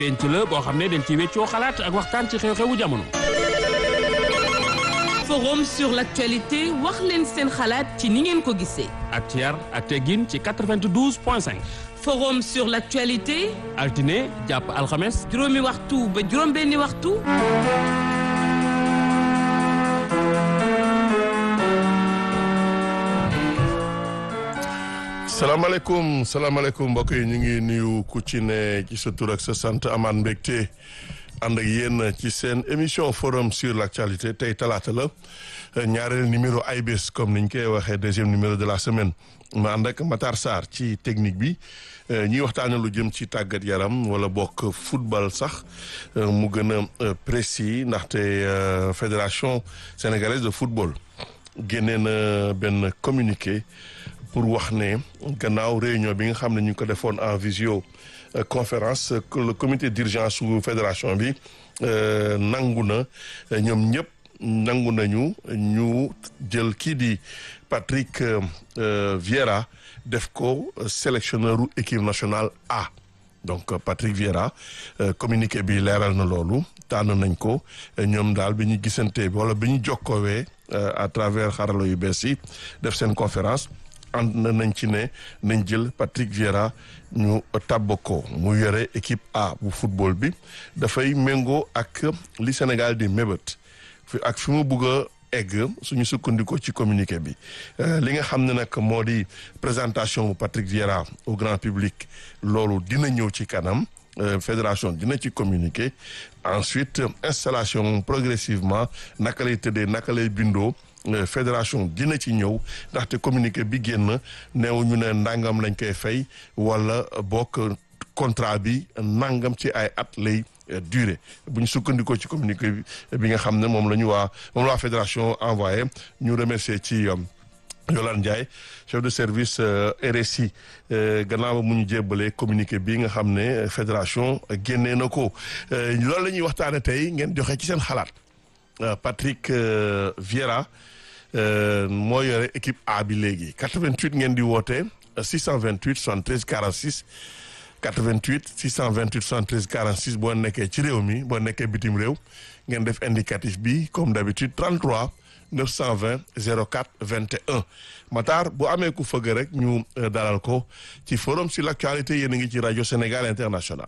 penc la boo xam ne dañ ci weccoo xalaat ak waxtaan ci xew-xewu jamono. forum sur l'actualité wax leen seen xalaat ci ni ngeen ko gisee. ak ci yar ak teggin ci 92 point 5. forum sur l'actualité. altine jàpp alxames. juróomi waxtu ba juróom-benni waxtu. salaamaaleykum salaamaaleykum mbokk yi ñu ngi nuyu ku ci ne ci sa tur ak sa sant amaan mbégte ànd ak yéen ci seen émission forum sur l'actualité tey talaata la ñaareel numéro ay bés comme niñ koy waxee deuxième numéro de la semaine ma ànd ak Matar Sarr ci technique bi ñuy waxtaane lu jëm ci tàggat yaram wala bokk football sax mu gën a précis ndaxte fédération sénégalaise de football génnee na benn communiqué pour wax ne gannaaw réunion bi nga xam ne ñu ngi ko defoon en visio conférence le comité d'urgence su fédération bi nangu na ñoom ñëpp nangu nañu ñu jël kii di Patrick Vieira def ko sélectionneur u équipe nationale A donc Patrick Vieira communiqué bi leeral na loolu tànn nañ ko ñoom daal bi ñu gisante wala bi ñu jokkoowee à travers xarala yu bees yi def seen conférence ànd nañ ci ne nañ jël Patrick Vieira ñu tàbb ko mu yore équipe A bu football bi dafay méngoo ak li Sénégal di mébét fi ak fi mu bugg a egg suñu sukkandikoo ci communiqué bi li nga xam ne nag moo di présentation bu Patrick Vieira au grand public loolu dina ñëw ci kanam fédération dina ci communiquer ensuite installation progressivement naka lay tëddee naka lay bindoo fédération dina ci ñëw ndaxte communiqué bi génn neew ñu ne ndàngam lañ koy fay wala bokk contrat bi nangam ci ay at lay durée bu ñu sukkandikoo ci communiqué bi nga xam ne moom la ñu waa moom la waa fédération envoyé ñu remercier ci Yolande Ndiaye chef de service RSI gannaaw ba mu ñu jébbalee communiqué bi nga xam ne fédération génnee na ko loolu la ñuy waxtaane tey ngeen joxe ci seen xalaat Patrick Vieira moo yore équipe A bi léegi 88 ngeen di woote 628 73 46 88 628 73 46 boo nekkee ci réew mi boo nekkee bitim réew ngeen def indicatif bi comme d'habitude 33 920 04 21 Matar bu amee ku fëgg rek ñu dalal ko ci forum sur l'actualité yéen a ngi ci rajo Sénégal International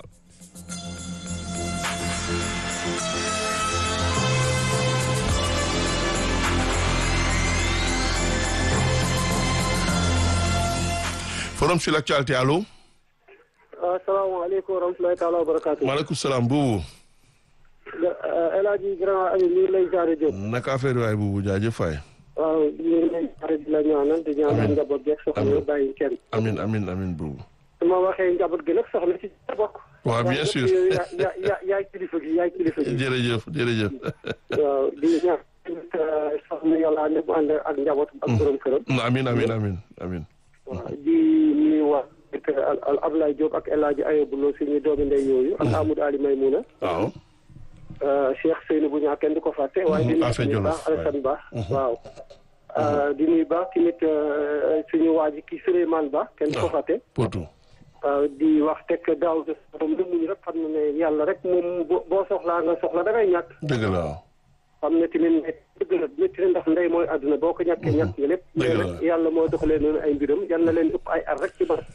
forum sur l'actualité allo. asalaamaaleykum wa rahmatulahi taala wa barakaatu. maaleykum salaam buubu. El Hadj Grand Aliou ñu ngi lay jaaree Diop. naka affaire waay buubu jaajëf faay. waaw ñu ngi lay jaaree di la ñaanal di ñaanal njaboot geeg soxna yi bàyyi kenn. amin amin amin buubu. su ma waxee njaboot gi nag soxna si sa bokk. waaw bien sûr yaa yaa yaay kilifa gi yaay kilifa gi. jërëjëf jërëjëf. waaw di ñaan soxna yàlla ne mu ànd ak njaboot ak borom këram. amin amin amin amin. waaw di nuyu waa al Ablaye Diop ak El Hadj Ayobu Lo suñu doomi ndey yooyu. ak Amadou Ali Maymouna. waaw. Cheikh Seynou bu ñaa kenn du ko fàtte. waaye di nuyu baax Alassane Ba. waaw. di nuyu baax tamit suñu waa ji kii Souleymane Ba kenn du ko fàtte. Potou. waaw di wax teg daaw de moom lu muñ rek xam na ne yàlla rek moom boo soxlaa nga soxla da ngay ñàkk. dëgg la waaw. xam ne tamit dëgg la métti na ndax ndey mooy àdduna boo ko ñàkkee ñàkk nga lépp. dëgg la rek yàlla moo doxalee noonu ay mbiram yal na leen ëpp ay ar rek ci ba.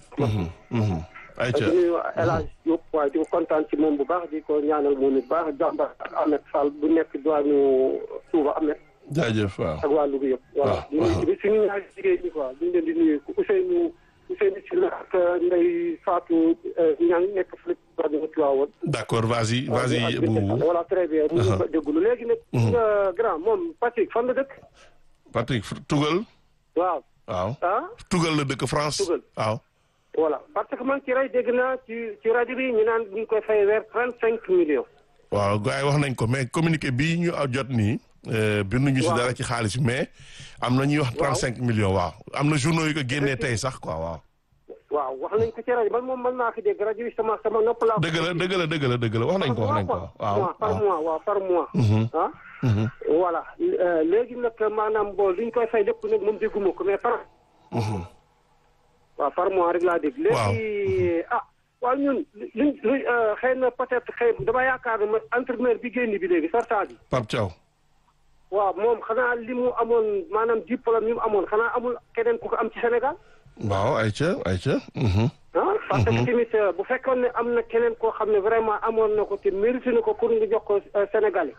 ayca di nuyu El Hadj Diop waaye di ko kontaan ci moom bu baax di ko ñaanal moom it baax jàmbar ak Ahmed Fall bu nekk diwaanu Touba Ahmed. jaajëf waaw. ak waa Louga yëpp. voilà di nuyu tamit suñu ñaari jigéen ñi quoi ñu leen di nuyu Ousseynou Ousseynou Sylla ak Ndeye Fatou Niang nekk fële ci Tivaouane. d'accord vas-y vas-y buubu. voilà très bien. mu ngi déglu léegi nag. nga grand moom Patrick fan la dëkk. Patrick Tugal. waaw. waaw. ah. Tugal la dëkk France. Tugal waaw. voilà parce que man ci rajo dégg naa ci ci rajo bi ñu naan ñu ngi koy fay weer trente cinq millions. waaw gars yi wax nañ ko mais communiqué bii ñu jot nii. binduñu si dara ci xaalis mais am na ñuy wax trente cinq millions waaw am na journaux yu ko génnee tey sax quoi waaw. waaw wax nañ ko ci rajo man moom mën naa ko dégg rajo bi sama sama nopp laa. dëgg la dëgg la dëgg la dëgg la wax nañ ko wax nañ ko waaw par mois waaw par mois. ah. voilà léegi nag maanaam bon li ñu koy fay lépp nag moom dégguma ko mais par. waaw par mois rek laa dégg. léegi ah waaw ñun liñ li xëy na peut-être xëy dama yaakaar ne entraîneur bi génn bi léegi sarta bi Pape Thiaw waaw moom xanaa li mu amoon maanaam diplôme yi mu amoon xanaa amul keneen ku ko am ci Sénégal waaw ayca ayca ah parce que tamit bu fekkoon ne am na keneen koo xam ne vraiment amoon na ko te mérité na ko pour nga jox ko Sénégalais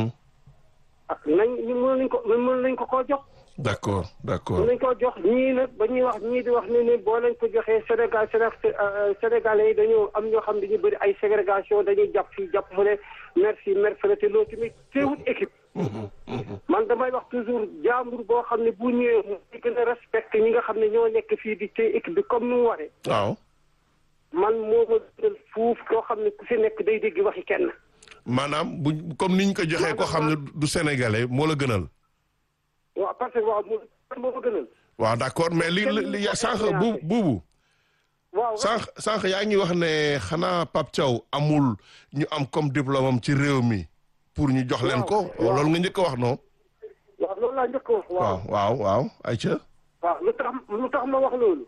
ah nañ ñu mën nañ ko mën nañ ko koo jox d'accord d'accord mën nañ koo jox ñii nag ba ñuy wax ñii di wax ne ne boo lañ ko joxee Sénégal Sénégalais yi dañoo am ñoo xam ne dañu bëri ay ségrégation dañuy jàpp fii jàpp fële merci merci te loolu tamit teewut équipe man damay wax toujours jaambur boo xam ne bu ñëwee mu gën a respecté ñi nga xam ne ñoo nekk fii di téye équipe bi comme ni mu waree waaw man moo ma gënal fuuf koo xam ne ku si nekk day dégg waxi kenn maanaam bu comme niñ ko joxee ko xam ne du sénégalais moo la gënal waaw parce que waaw moo moo ma gënal waaw d'accord mais li li sànq bu buubu waaw sànq sànq yaa ngi wax ne xanaa Pape Thiaw amul ñu am comme diplôme am ci réew mi pour ñu jox leen ko loolu nga njëkk a wax non waaw loolu laa njëkk a wax waaw waaw waaw ayca waaw lu tax lu tax ma wax loolu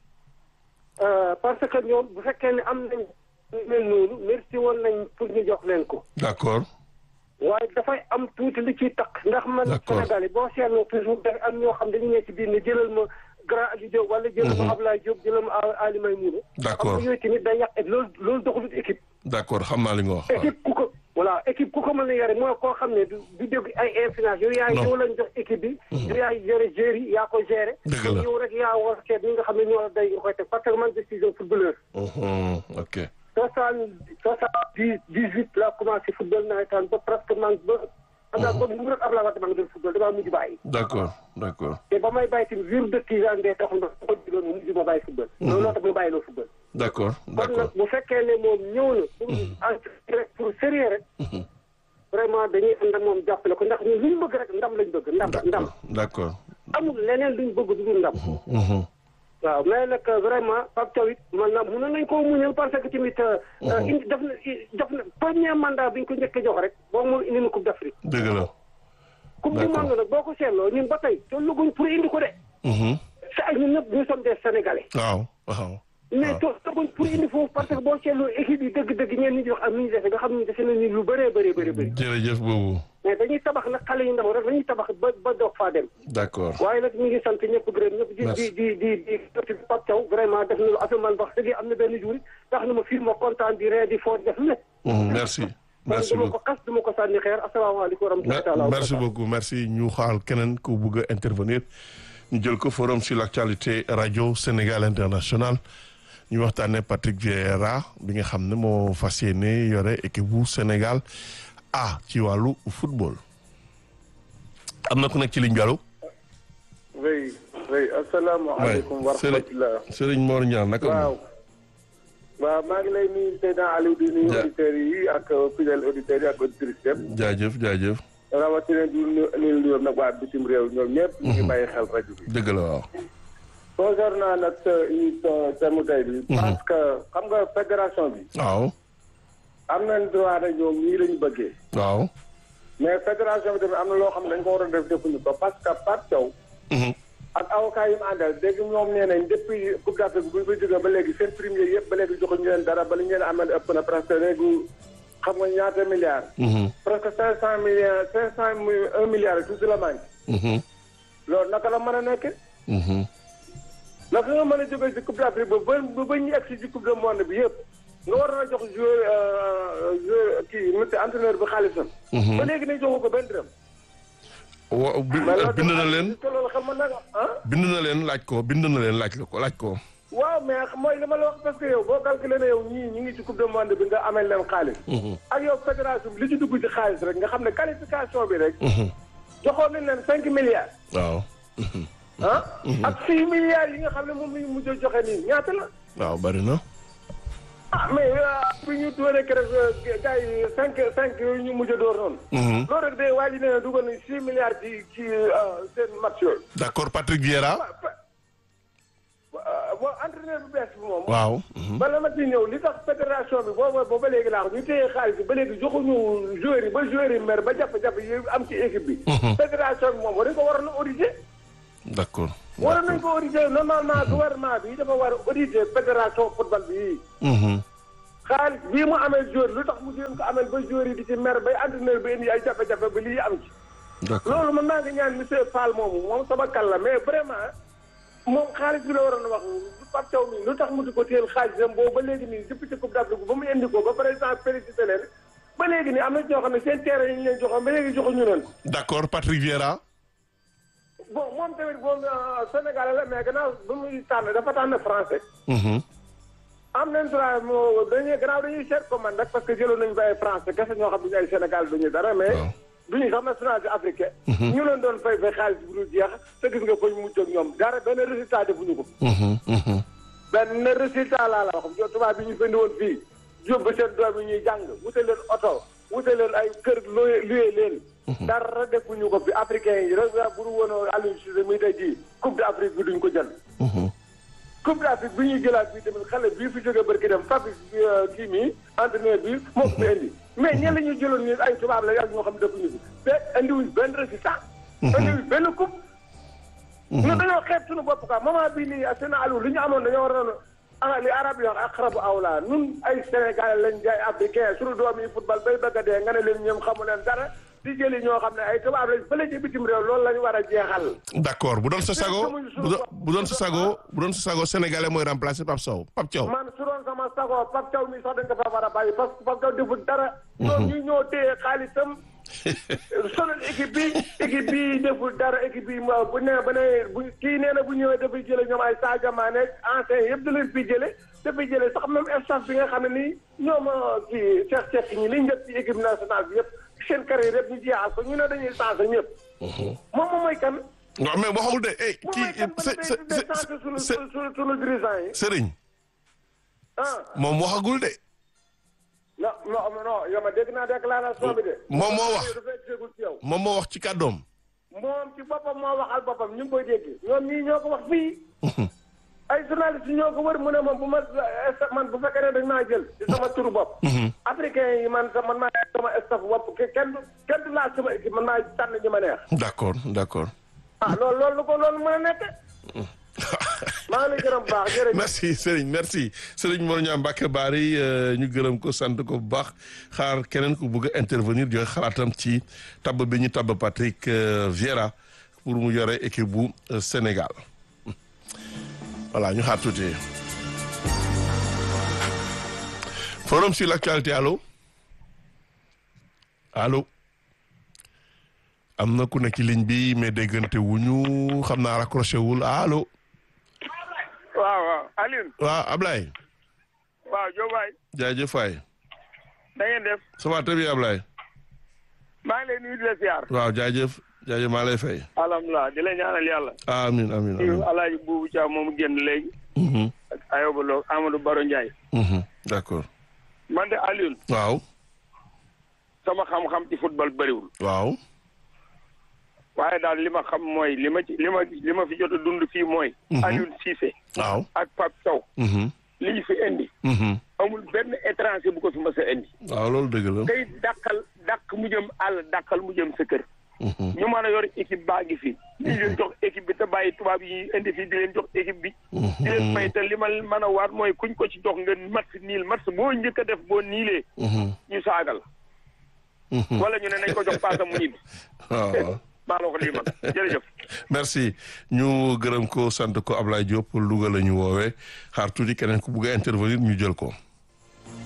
parce que ñoom bu fekkee ne am nañ mel noonu merci woon nañ pour ñu jox leen ko d'accord waaye dafay am tuuti li ciy takk ndax man Sénégalais boo seetloo toujours da am ñoo xam dañu nekk ci biir ne jëlal ma grand Aliou Diop wala jëlal ma Ablaye Diop jëlal ma Ali Maymouna d'accord xam nga yooyu tamit day yàq loolu loolu doxalut équipe d'accord xam naa li nga wax équipe ku ko voilà équipe ku ko mën a yore mooy koo xam ne du du dégg ay influence yow yaay yow lañ jox équipe bi yow yaay yore gérer yi yaa ko gérer dëgg la yow rek yaa war seet ñi nga xam ne ñoo la day nga koy teg parce que man décision footballeur ok soixante soixante dix dix huit laa commencé football nawetaan ba presque man ba anda ba mu rek Abdoulaye Wade maa ngi doon football damaa mujj bàyyi d'accord d'accord te ba may bàyyi tamit vir de tisan de taxul ma ko jiloon mu mujj ma bàyyi football loolu loo tax ma bàyyi loo football d'accord kon d'accord nag bu fekkee ne moom ñëw na pour entraîner rek pour sérieux rek vraiment dañuy ànd ak moom jàppale ko ndax ñun lu ñu bëgg rek ndam lañ bëgg ndam ndam d'accord amul leneen luñ bëgg du dul ndam waaw mais nag vraiment Pape Thiaw it man na mënoon nañ koo muñal parce que tamit indi def na def na premier mandat bi ñu ko njëkk a jox rek boo moom indi na coupe d'Afrique dëgg la coupe du monde nag boo ko seetloo ñun ba tey tolluguñ pour indi ko de sa ñun ñëpp ñu sommes des sénégalais waaw waaw mais tolluguñ pour indi foofu parce que boo seetloo équipe yi dëgg-dëgg ñeen ñi di wax am ni ñu defe nga xam ne defe nañu lu bëree bëree bëri bëri jërëjëf boobu mais dañuy tabax nag xale yu ndaw rek dañuy tabax ba ba doog faa dem d'accord waaye nag ñu ngi sant ñëpp gërëm ñëpp di di di di di Pape Thiaw vraiment def na lu affaire man wax dëgg am na benn jour tax na ma fii ma kontaan di ree di foo def lu ne merci merci duma ko beaucoup xas duma ko sànni xeer asalaamaaleykum wa rahmatulah merci beaucoup merci ñu xaal keneen ku bugg a intervenir ñu jël ko forum sur l'actualité radio Sénégal international ñu waxtaanee Patrick Vieira bi nga xam ne moo fas yéene yore équipe bu Sénégal a ci wàllu football. am na ku nekk ci ligne bi allo. oui oui asalaamaaleykum wa rahmatulah. Serigne Mor Niang naka waaw. waaw maa ngi lay nuyu Seydina Aliou di nuyu auditeurs yi ak fidèles auditeurs yi ak auditrices yëpp. jaajëf jaajëf. rawatina di nuyu nuyu nag waa bitim réew ñoom ñëpp. ñu ngi bàyyi xel rajo bi. dëgg la waaw. concernant nag sa émission thème tey bi. parce que xam nga fédération bi. waaw. am nañ droit rek ñoom ñii la ñu bëggee. waaw. mais fédération bi tamit am na loo xam ne dañ ko war a def defuñu ko parce que Pape Thiaw. ak avocat yi mu àndal dégg ñoom nee nañ depuis Coupe d'Afrique bu ñu fa jógee ba léegi seen premier yëpp ba léegi joxuñu leen dara ba li ñu leen amal ëpp na presque léegi xam nga ñaata milliards. presque cinq cent millions cinq cent un milliard tout la manqué. loolu naka la mën a nekkee. naka nga mën a jógee ci Coupe d'Afrique ba ba ba ñu egg si ci Coupe du monde bi yëpp. nga war na jox joueur joueur kii monsieur entraîneur bi xaalisam. ba léegi nañ joxu ko benn dërëm. wa bind na leen loolu xam nga ah. bind na leen laaj ko bind na leen laaj la ko laaj ko. waaw mais mooy li ma la wax parce que yow boo calculé ne yow ñii ñi ngi ci coupe du monde bi nga amee leen xaalis. ak yow fédération bi li ci dugg ci xaalis rek nga xam ne qualification bi rek. joxoon nañ leen cinq milliards. waaw. ah. ak six milliards yi nga xam ne moom la ñu mujj a joxe nii ñaata la. waaw bari na. ah mais bi ñu dooree keroog gars yi cinq cinq yooyu ñu mujj a door noonu. loolu rek de waa ji nee na dugal nañ six milliards ci ci seen match yooyu. d'accord Patrick Vieira. bon entraîneur bu bees bi moom. waaw. bala ma ci ñëw li tax fédération bi booba ba ba léegi laa ko ñu téye xaalis bi ba léegi joxuñu joueurs yi ba joueurs yi mer ba jàpp-jàpp yi am ci équipe bi. fédération bi moom war nañu ko waroon a auditer. d'accord. war nañ ko auditer normalement gouvernement bi dafa war a auditer fédération football bi Mhm. xaalis bii mu amee joueur lu tax mu jéem ko amee ba joueur yi di ci mer bay entraîneur bi indi ay jafe-jafe ba lii am ci d'accord loolu mën naa ngi ñaan monsieur Fall moomu moom sama kal la mais vraiment moom xaalis bi la waroon a wax Pape Thiaw mi lu tax mu di ko téel xaalisam boobu ba léegi nii depuis ci coupe d'Afrique ba mu indi ko ba président félicité leen ba léegi nii am na ñoo xam ne seen terrain yi ñu leen joxoon ba léegi joxuñu leen d'accord Patrick Vieira. bon moom tamit moom Sénégal la mais gannaaw ba muy tànn dafa tànn français Mhm. am nañ droit moo dañuy gannaaw dañuy seet ko man rek parce que jëloon nañu ba ay français kese ñoo xam ne ay Sénégal duñu dara mais Waaw. duñu sax nationalité africain ñu leen doon fay fay xaalis bu dul jeex te gis nga fañ mujj ak ñoom dara benn résultat defuñu ko Mhm. Mhm. benn résultat laa la wax jo tubaab bi ñu fendi woon fii yóbbu seen doom yi ñuy jàng wute leen oto wute leen ay kër looy luyee leen dara defuñu ko fi africain yi rek bu du woon Aliou Cissé muy tey jii coupe d'Afrique bi duñ ko jël Mhm. coupe d'Afrique bi ñuy jëlaat bi tamit xale bii fi jógee barki dem Fabrice bi kii mii entraîneur bi moo ko fi indi mais ñen la ñu jëloon ni ay tubaab la ak ñoo xam ne defuñu fi te indiwuñ benn résultat indiwuñ benn coupe ñu dañoo xeeb suñu bopp quoi moment bii nii seen alu li ñu amoon dañoo waroon a li arab yi wax aqrabu awla nun ay sénégalais lañ jaay africain suñu doom yi football bay bëgg a dee nga ne leen ñoom xamu leen dara di jëli ñoo xam ne ay tubaab lañ fële ci bitim réew loolu la ñu war a jeexal d'accord bu doon sa sago bu doon bu doon sa sago bu doon sa sago sénégalais mooy remplacer Pape Sow Pape Thiaw. man su doon sama sago Pape Thiaw mi sax dañ ko fa war a bàyyi parce que Pape Thiaw deful dara. ñoom ñu ñoo téye xaalisam. sonal équipe bi équipe bi deful dara équipe bi ma bu nee ba ne bu kii nee na bu ñëwee dafay jële ñoom ay Sadio Mané ancien yëpp da leen fi jële dafay jële sax même staff bi nga xam ne nii ñoom kii Cheikh Cheikh ñi li njëkk ci équipe nationale bi yëpp seen carrière yëpp ñu jeexal ko ñu ne dañuy changé ñëpp. moom moom mooy kan. waaw mais waxul de eh moom kii mooy kan ba se day se day changé sunu se sunu sunu dirigeant yi. Serigne ah moom waxagul de. non non non yow ma dégg naa déclaration bi de. moom moo wax. dafay tegul ci yow. moom moo wax ci kàddoom. moom ci boppam moo waxal boppam ñu ngi koy dégg. ñoom ñii ñoo ko wax fii. ay journalistes ñoo ko wër mu ne moom bu ma man bu fekkee ne dañ maa jël. ci sama turu bopp. africain yi man man maa sama staff bopp ke- kenn du kenn du laaj sama équipe man maa tànn ñi ma neex. d'accord d'accord. ah loolu loolu lu ko loolu mën a nekk. maa ngi lay gërëm bu baax jërëjëf. merci Serigne merci Serigne Mor Niang Mbacké Bari ñu gërëm ko sant ko bu baax xaar keneen ku bëgg a intervenir joxe xalaatam ci tabb bi ñu tabb Patrick euh, Vieira pour mu yore équipe bu euh, Sénégal voilà ñu xaar tuuti. forum sur l'actualité allo allo am na ku nekk ci ligne bi mais déggante wuñu xam naa raccroché wul allo. waaw waaw Alioune waaw Ablaye waaw Diobaye jaajëf waay da ngeen def ça va très bien Ablaye maa ngi lay nuyu di la siyaar waaw jaajëf jaajëf maa lay fay alhamdulilah di la ñaanal yàlla amin amin nuyu amin alaaji buubu Thiaw moomu génn léegi Mhm, ak Ayoba Lo Amadou Baro Ndiaye mhm, d'accord man de Alioune waaw sama xam-xam ci football bëriwul waaw waaye daal li ma xam mooy li ma ci li ma li ma fi jot a dund fii mooy Alioune Cissé waaw ak Pape Thiaw mhm, li ñu fi indi mhm. amul benn étranger bu ko fi mës a indi waaw loolu dëgg la tey dàqal dàq mu jëm àll dàqal mu jëm sa kër Mhm, ñu mën a yor équipe baa ngi fi ñu leen jox équipe bi te bàyyi tubaab yi indi fi di leen jox équipe bi di leen fay te li ma mën a waat mooy kuñ ko ci jox nga match niil match boo njëkk a def boo niilee mhm, ñu saagal mhm. wala ñu ne nañ ko jox paasa mu ñibbi waaw waaw maa la ko lii man jërëjëf merci ñu gërëm ko sant ko Ablaye Diop Louga la ñu woowee xaar tuuti keneen ku bugg a intervenir ñu jël ko